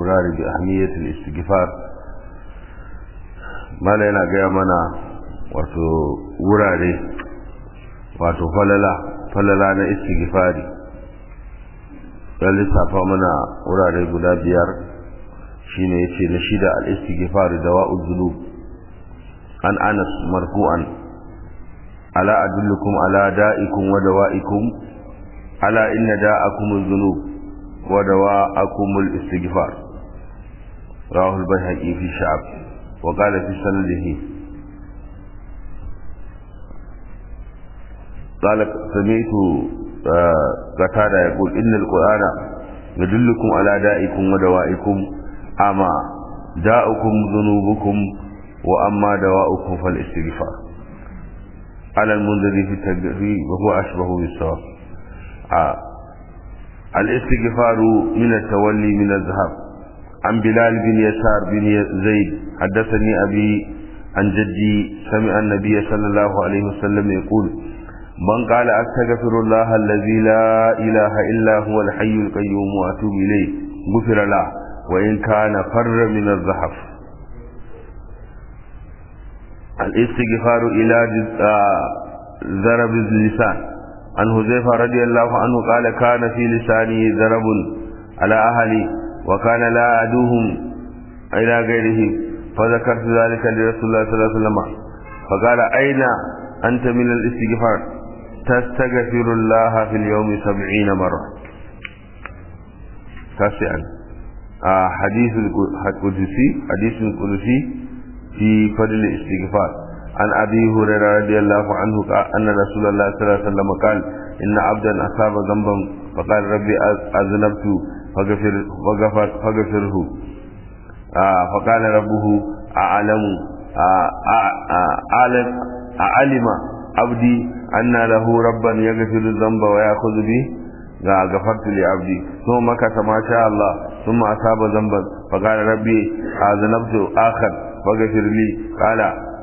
الاستمرار بأهمية الاستغفار ما لنا gaya mana wato wurare wato falala falala na istighfari ya lissafa mana wurare guda biyar shine yace na shida al-istighfar dawa'ul dhunub an Anas marfu'an ala adullukum ala da'ikum wa dawa'ikum ala inna da'akum adh-dhunub wa dawa'akum al-istighfar rawahu al-bayhaqi fi sha'b wa qala fi sanadihi قال سمعت قتادة يقول إن القرآن يدلكم على دائكم ودوائكم أما داؤكم ذنوبكم وأما دواؤكم فالاستغفار على المنذر في التدريب وهو أشبه بالصواب آه. الاستغفار من التولي من الذهب عن بلال بن يسار بن زيد حدثني أبي عن جدي سمع النبي صلى الله عليه وسلم يقول من قال أستغفر الله الذي لا إله إلا هو الحي القيوم وأتوب إليه غفر له وإن كان فر من الزحف الاستغفار إلى ضرب اللسان عن حذيفة رضي الله عنه قال كان في لساني ضرب على أهلي وكان لا أدوهم إلى غيرهم فذكرت ذلك لرسول الله صلى الله عليه وسلم فقال أين أنت من الاستغفار تستغفر الله في اليوم سبعين مرة تاسعا آه حديث القدسي حديث القدسي في فضل الاستغفار عن أبي هريرة رضي الله عنه أن رسول الله صلى الله عليه وسلم قال إن عبدا أصاب ذنبا فقال ربي أذنبت فغفر فغفر فغفره آه فقال ربه أعلم آه أعلم أعلم عبدي أن له ربا يغفر الذنب ويأخذ به غفرت لعبدي ثم مكث ما شاء الله ثم أصاب ذنبا فقال ربي أذنبت آخر فاغفر لي قال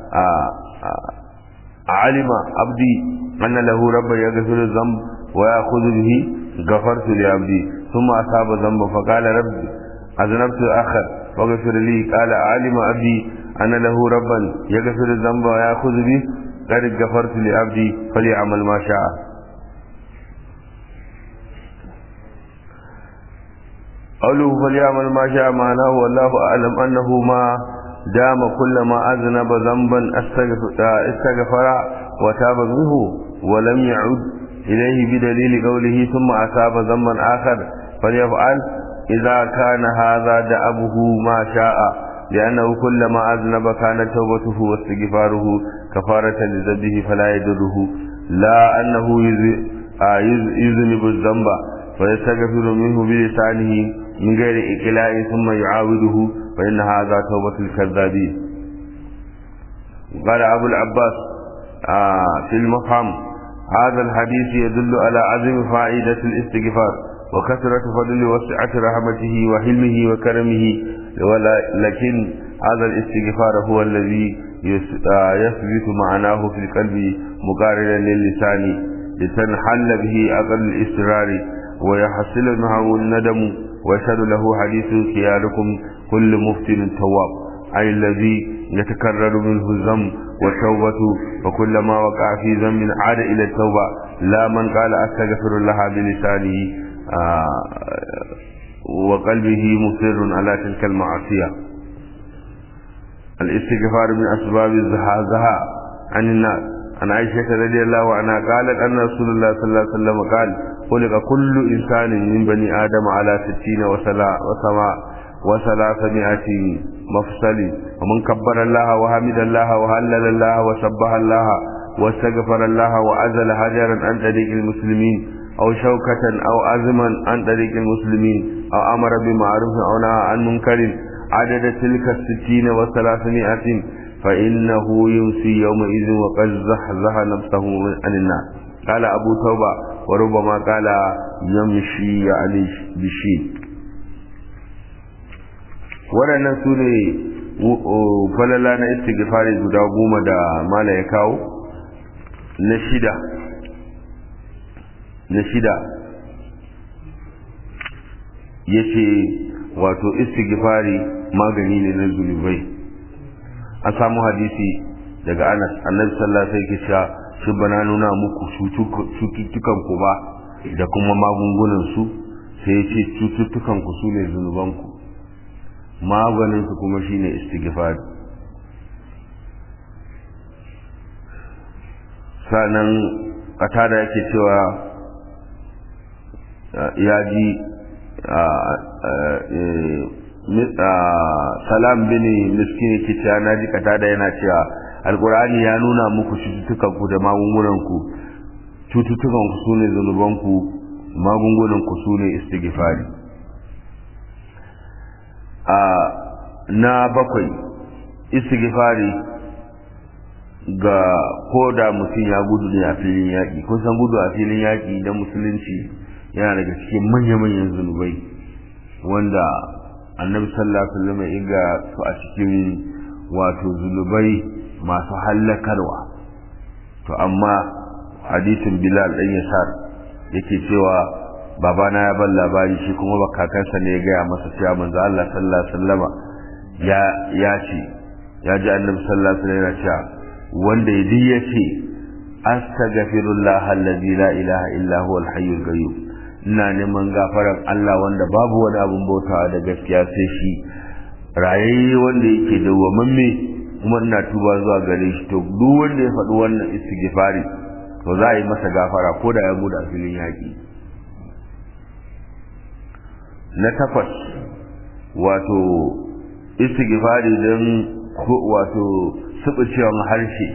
علم عبدي أن له ربا يغفر الذنب ويأخذ به غفرت لعبدي ثم أصاب ذنبا فقال ربي أذنبت آخر فاغفر لي قال علم عبدي أن له ربا يغفر الذنب ويأخذ به قد غفرت لعبدي فليعمل ما شاء قوله فليعمل ما شاء معناه والله أعلم أنه ما دام كلما أذنب ذنبا استغفر وتاب منه ولم يعد إليه بدليل قوله ثم أصاب ذنبا آخر فليفعل إذا كان هذا دأبه ما شاء لأنه كلما أذنب كانت توبته واستغفاره كفارة لذنبه فلا يدره لا أنه يذنب الذنب فيستغفر منه بلسانه من غير إقلاع ثم يعاوده فإن هذا توبة الكذابين قال أبو العباس آه في المفهم هذا الحديث يدل على عظم فائدة الاستغفار وكثرة فضل وسعة رحمته وحلمه وكرمه لكن هذا الاستغفار هو الذي يثبت معناه في القلب مقارنا للسان لتنحل به أقل الاسترار ويحصل معه الندم ويشهد له حديث خياركم كل مفتن تواب أي الذي يتكرر منه الذنب والتوبة وكلما وقع في ذنب عاد إلى التوبة لا من قال أستغفر الله بلسانه آه وقلبه مصر على تلك المعصية الاستغفار من أسباب الزهازها عن الناس عن عائشة رضي الله عنها قالت أن رسول الله صلى الله عليه وسلم قال خلق كل إنسان من بني آدم على ستين وسلا وسماء وثلاثمائة مفصل ومن كبر الله وحمد الله وهلل الله وسبح الله واستغفر الله وأزل حجرا عن طريق المسلمين أو شوكة أو أزما عن طريق المسلمين أو أمر بمعروف أو نهى عن منكر عدد تلك الستين وثلاثمائة فإنه يمسي يومئذ وقد زحزح نفسه عن الناس قال أبو توبة وربما قال يمشي يعني بشين waɗannan su ne falala na istighfari guda goma da mala ya kawo na shida na shida ya ce wato istighfari magani ne na zunubai an samu hadisi daga Anas annabi sallallahu alaihi wasallam shi bana nuna muku cututtukan ku ba da kuma magungunan su sai ce cututtukan ku sune zunuban ku maganin su kuma shine istighfari sanan da yake cewa ya ji salam bin miskin yake cewa na ji da yana cewa alkur'ani ya nuna muku cututtukan ku da magungunan ku cututtukan ku sune zanuban ku magungunan ku sune istighfari a na bakwai istighfari ga koda mutum ya gudu ne a filin yaƙi kun san gudu a filin yaƙi na musulunci yana daga cikin manya-manyan zunubai wanda annabi sallallahu alaihi wasallam ya ga su a cikin wato zunubai masu hallakarwa to amma hadisin bilal dan yasar yake cewa babana ya ban labari shi kuma ba kakansa ne ya gaya masa cewa manzo Allah sallallahu alaihi wasallama ya ya ce ya ji annabi sallallahu alaihi wasallam yana cewa wanda ya ya ce astaghfirullah allazi la ilaha illa huwa al-hayyul qayyum ina neman gafaran Allah wanda babu wani abun bautawa da gaskiya sai shi rayayye wanda yake dawwamamme kuma ina tuba zuwa gare shi to duk wanda ya faɗi wannan istighfari to za a yi masa gafara ko da ya gudu a filin yaƙi na takwas wato istighfari don wato suɓucewan harshe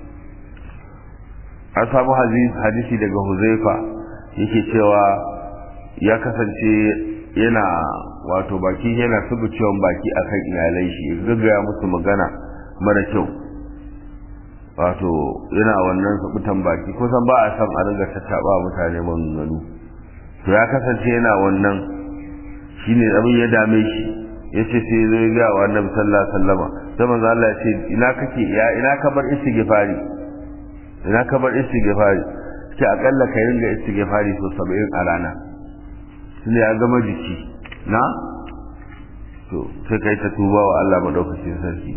an samu hadisi daga huzaifa yake cewa ya kasance yana wato baki yana subucewan baki akan iyalai shi ya gaggaya musu magana mara kyau wato yana wannan subutan baki kusan ba a san a ringa tattaba mutane maganganu to ya kasance yana wannan shine abin ya dame shi ya ce sai zai ga wa annabi sallallahu alaihi wasallama sai manzo Allah ya ce ina kake ya ina ka bar istighfari ina ka bar istighfari ce akalla ka ringa istighfari so 70 a rana tunda ya gama jiki na to sai kai ta tuba wa Allah madaukakin sarki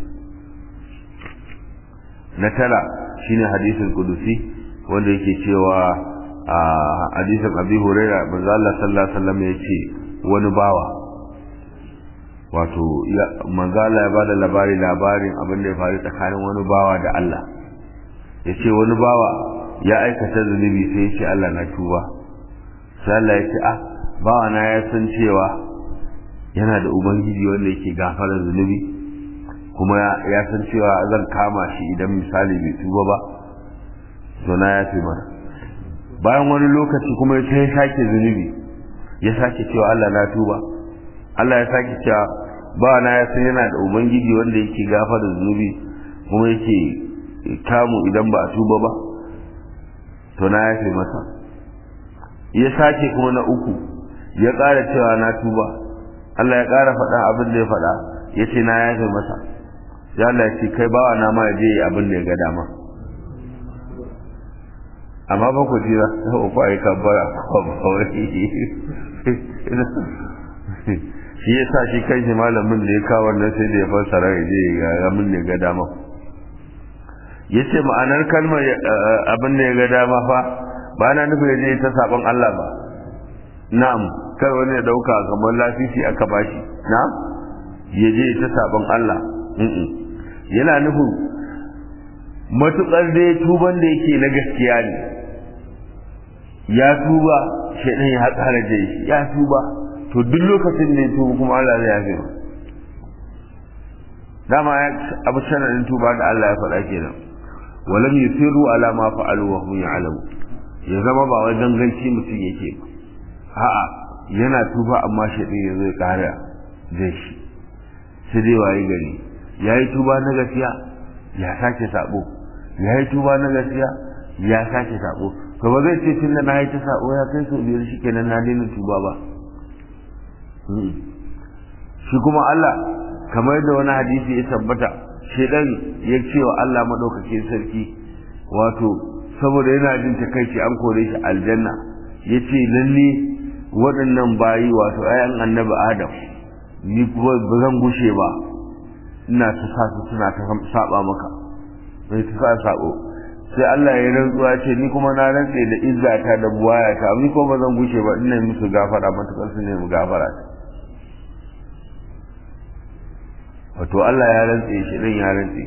na tara shine hadisin kudusi wanda yake cewa a hadisin Abi Hurairah manzo Allah sallallahu alaihi wasallam yace wani bawa wato manzo Allah ya bada labari labarin abin da ya faru tsakanin wani bawa da Allah yace wani bawa ya aikata zunubi sai ya ce Allah na tuba sai Allah ya ce ah bawa na ya san cewa yana da ubangiji wanda yake gafarar zunubi kuma ya san cewa zan kama shi idan misali bai tuba ba to na ya fi mana bayan wani lokaci kuma ya ya sake zunubi ya sake cewa Allah na tuba Allah ya sake cewa bawa na ya san yana da ubangiji wanda yake gafarar zunubi kuma yake kamu idan ba a tuba ba to na yafe masa ya sake kuma na uku ya ƙara cewa na tuba Allah ya ƙara faɗa abin da ya faɗa ya ce na yafe masa ya Allah ya ce kai bawa na ma ya je abin da ya ga dama amma ba ku jira ta uku a yi kabbara shi ya sa shi kai shi malamin da ya kawo wannan sai da ya fassara ya je ya ga min da ya ga dama ya ce ma'anar kalmar abin da ya ga dama fa ba na nufin ya je ta saban Allah ba na'am kar wani ya dauka kamar lafifi aka bashi na'am ya je ta saban Allah yana nufin matukar da tuban da yake na gaskiya ne ya tuba shaidan ya haƙara da shi ya tuba to duk lokacin da ya tuba kuma Allah zai yafe dama abu sanadin tuba da Allah ya faɗa kenan walam yusiru ala ma fa'alu wa hum ya'lamu ya zama ba wai ganganci mutum yake ba a'a yana tuba amma shaɗin ya zai ƙara zai shi sai dai waye gari ya yi tuba na gaskiya ya sake sabo ya yi tuba na gaskiya ya sake sabo to ba zai ce tun da na yi ta sabo ya kai so biyar shi kenan na daina tuba ba shi kuma Allah kamar da wani hadisi ya tabbata shedan ya ce wa Allah madaukakin sarki wato saboda yana jin takaici an kore shi aljanna yace lalle waɗannan bayi wato ayan annabi Adam ni ba zan gushe ba ina ta sa su suna ta saba maka mai ta sa sabo sai Allah ya rantsuwa ce ni kuma na rantse da izzata da buwayata ni kuma ba zan gushe ba ina musu gafara matukar su ne mu gafara wato Allah ya rantse shi din ya rantse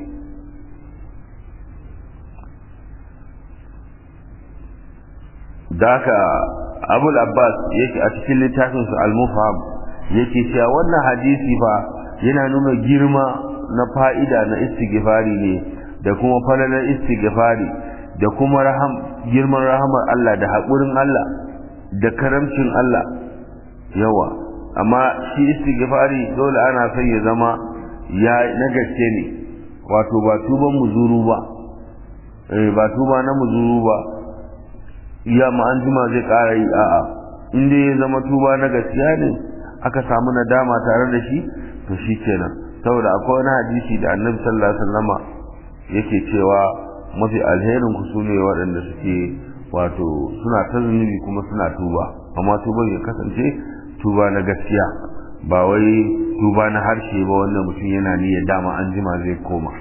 daka abul abbas yake a cikin littafin su al-mufham yake cewa wannan hadisi fa yana nuna girma na fa'ida na istighfari ne da kuma falalar istighfari da kuma raham girman rahamar Allah da haƙurin Allah da karamcin Allah yawa amma shi istighfari dole ana son ya zama ya na gaske ne wato ba tuban muzuru ba eh ba tuba na muzuru ba iya ma an jima zai ƙara yi a'a in dai ya zama tuba na gaskiya ne aka samu nadama tare da shi to shi kenan saboda akwai wani hadisi da annabi sallallahu alaihi wasallama yake cewa mafi alherin ku sune waɗanda suke wato suna ta zunubi kuma suna tuba amma tuban ya kasance tuba na gaskiya ba wai tuba na harshe ba wanda mutum yana niyyar dama an jima zai koma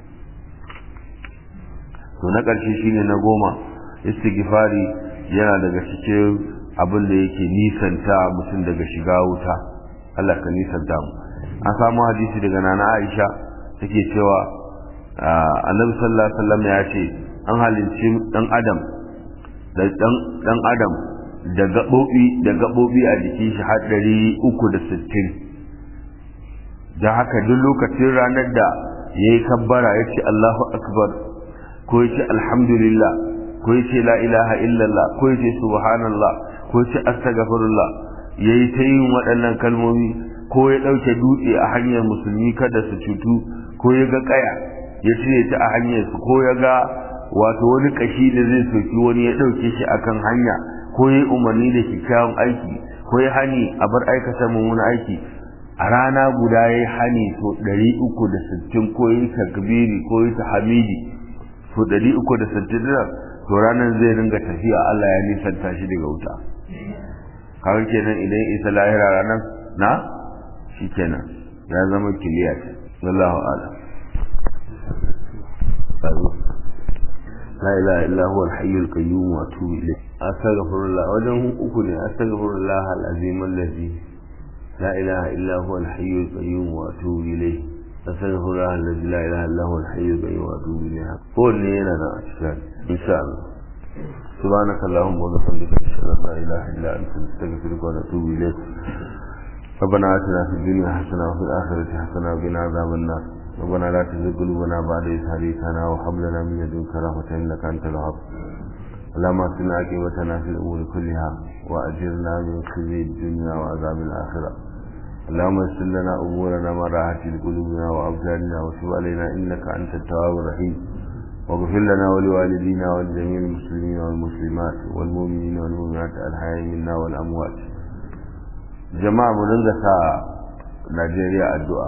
to na ƙarshe shine na goma istighfari yana daga cikin abin da yake nisanta mutum daga shiga wuta Allah ka nisanta mu an samu hadisi daga nana Aisha take cewa Annabi sallallahu alaihi wasallam ya ce an halinci dan Adam da dan dan Adam da gabobi da gabobi a jikin shi har 360 da haka duk lokacin ranar da yayi kabbara yace Allahu akbar ko yace alhamdulillah ko yace la ilaha illallah ko yace subhanallah ko yace astaghfirullah yayi ta yin waɗannan kalmomi ko ya ɗauke dutse a hanyar musulmi kada su cutu ko ya ga kaya ya cire ta a hanyar su ko ya ga wato wani kashi da zai soki wani ya ɗauke shi akan hanya ko ya umarni da kyakkyawan aiki ko ya hani a bar aikata mummunan aiki a rana guda ya yi hani to ɗari uku da sittin ko ya yi takbiri ko ya ta hamidi to ɗari uku da sittin to ranar zai ringa tafiya Allah ya nisanta shi daga wuta kawai kenan idan ya isa lahira ranar na shi kenan ya zama kiliya ce wallahu ala la ilaha illa huwa al-hayy al-qayyum wa atubu ilayh astaghfirullah wajen uku ne astaghfirullah al-azim allazi la ilaha illa huwa al-hayy al-qayyum wa atubu ilayh astaghfirullah allazi la ilaha illa huwa al-hayy al-qayyum wa atubu ilayh ko ne yana da cikin insha Allah سبحانك اللهم وبحمدك اشهد ان لا اله الا انت نستغفرك ونتوب اليك ربنا آتنا في الدنيا حسنة وفي الآخرة حسنة وقنا عذاب النار ربنا لا تزغ قلوبنا بعد إذ هديتنا وهب لنا من لدنك رحمة إنك أنت الوهاب اللهم أتنا عاقبتنا في الأمور كلها وأجرنا من خزي الدنيا وعذاب الآخرة اللهم يسر لنا أمورنا ما راحت لقلوبنا وأبداننا وتب علينا إنك أنت التواب الرحيم واغفر لنا ولوالدينا ولجميع المسلمين والمسلمات والمؤمنين والمؤمنات الحياء منا والأموات jama'a mu dinga sa Najeriya addu'a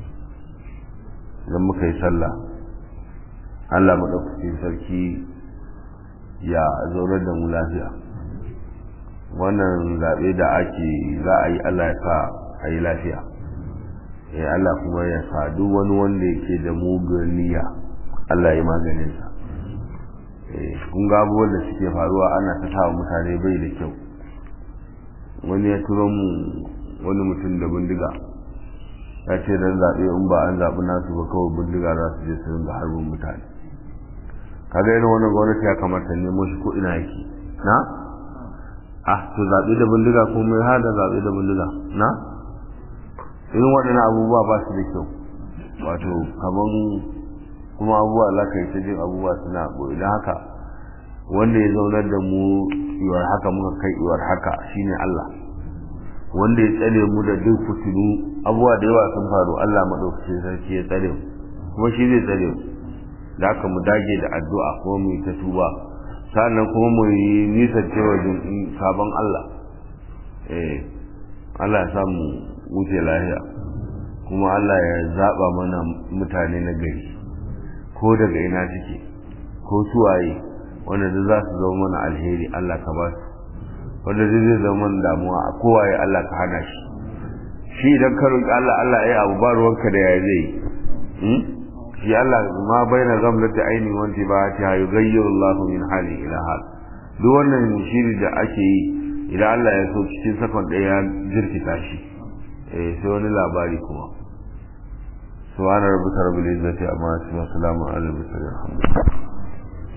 idan muka yi sallah Allah maɗaukacin sarki ya zaunar da mu lafiya wannan zaɓe da ake za a yi Allah ya sa a yi lafiya ya Allah kuma ya sa duk wani wanda yake da mugun niyya Allah ya maganinsa kun ga abubuwan da suke faruwa ana ta sa mutane bai da kyau wani ya turo mu wani mutum da bindiga ya ce dan zaɓe in ba an zaɓi nasu ba kawai bindiga za su je su ringa harbin mutane kaga irin wannan gwamnati ya kamata nemo shi ko ina yake na ah to zaɓe da bindiga ko mai hada zaɓe da bindiga na irin waɗannan abubuwa ba su da kyau wato kaman kuma abubuwa za ka yi ta jin abubuwa suna ɓoye don haka wanda ya zaunar da mu iwar haka muka kai iwar haka shine Allah wanda ya tsare mu da duk fitinu abubuwa da yawa sun faru Allah madaukakin sarki ya tsare mu kuma shi zai tsare mu da haka mu dage da addu'a kuma mu yi ta tuba sannan kuma mu yi nisan cewa sabon Allah eh Allah ya sa mu wuce lahiya kuma Allah ya zaba mana mutane na gari ko daga ina suke ko suwaye wanda duk za su zama mana alheri Allah ka ba su wanda duk zai zama mana damuwa a kowaye Allah ka hana shi shi idan ka roƙi Allah Allah ya abu ba ruwanka da ya zai shi Allah ma baina gamlati aini wanti ba ta yughayyiru Allah min hali ila hal duk wannan shiri da ake yi idan Allah ya so cikin sakon ɗaya ya jirkita shi eh sai wani labari kuma subhana rabbika rabbil izzati amma yasifun salamun alal mursalin alhamdulillah